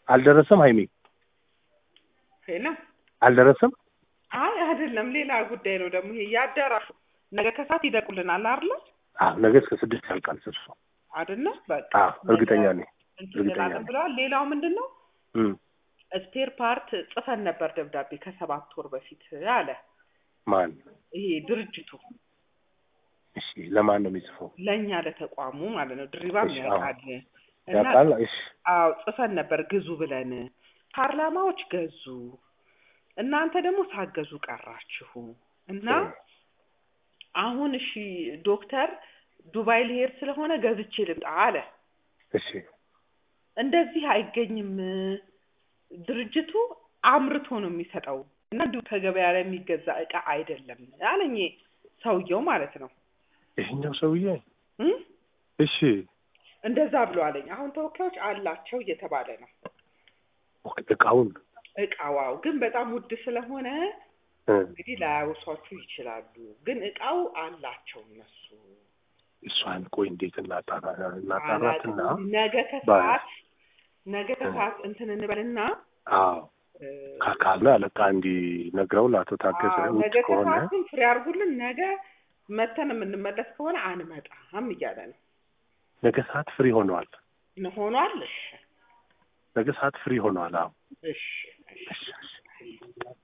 አልደረሰም ሀይሜ ሄሎ አልደረሰም አይ አይደለም ሌላ ጉዳይ ነው ደግሞ ይሄ ያዳራሹ ነገ ከሰዓት ይደቁልናል አይደለ አዎ ነገ እስከ ስድስት ያልቃል ስብሰባው አይደለ በቃ አዎ እርግጠኛ ነኝ እንትን እርግጠኛ እንላለን ነኝ። ብለዋል ሌላው ምንድን ነው እም ስፔር ፓርት ጽፈን ነበር ደብዳቤ ከሰባት ወር በፊት አለ ማን ይሄ ድርጅቱ እሺ ለማን ነው የሚጽፈው ለእኛ ለተቋሙ ማለት ነው ድሪባም እሺ፣ ያውቃል እና ያውቃል እሺ አዎ ጽፈን ነበር ግዙ ብለን ፓርላማዎች ገዙ እናንተ ደግሞ ሳገዙ ቀራችሁ እና አሁን እሺ ዶክተር ዱባይ ልሄድ ስለሆነ ገዝቼ ልምጣ አለ እሺ እንደዚህ አይገኝም ድርጅቱ አምርቶ ነው የሚሰጠው እና እንዲሁ ከገበያ ላይ የሚገዛ እቃ አይደለም አለኝ ሰውየው ማለት ነው ይሄኛው ሰውዬ እም? እሺ እንደዛ ብሎ አለኝ አሁን ተወካዮች አላቸው እየተባለ ነው እቃውን እቃዋው ግን በጣም ውድ ስለሆነ እ እንግዲህ ላያወሷችሁ ይችላሉ ግን እቃው አላቸው እነሱ እሷን ቆይ እንዴት እናጣራ እናጣራትና አላውቅም። ነገ ከሰዓት ነገ ከሰዓት እንትን እንበልና አዎ እ፣ ካካለ አለቃ እንዲነግረው ለአቶ ታገሰ አዎ፣ ውጭ ነገ ከሆነ ከሰዓት ግን ፍሬ አድርጉልን ነገ መተን የምንመለስ ከሆነ አንመጣም እያለ ነው ነገ ሰዓት ፍሪ ሆነዋል ሆኗል እሺ ነገ ሰዓት ፍሪ ሆነዋል አዎ እሺ እሺ እሺ እሺ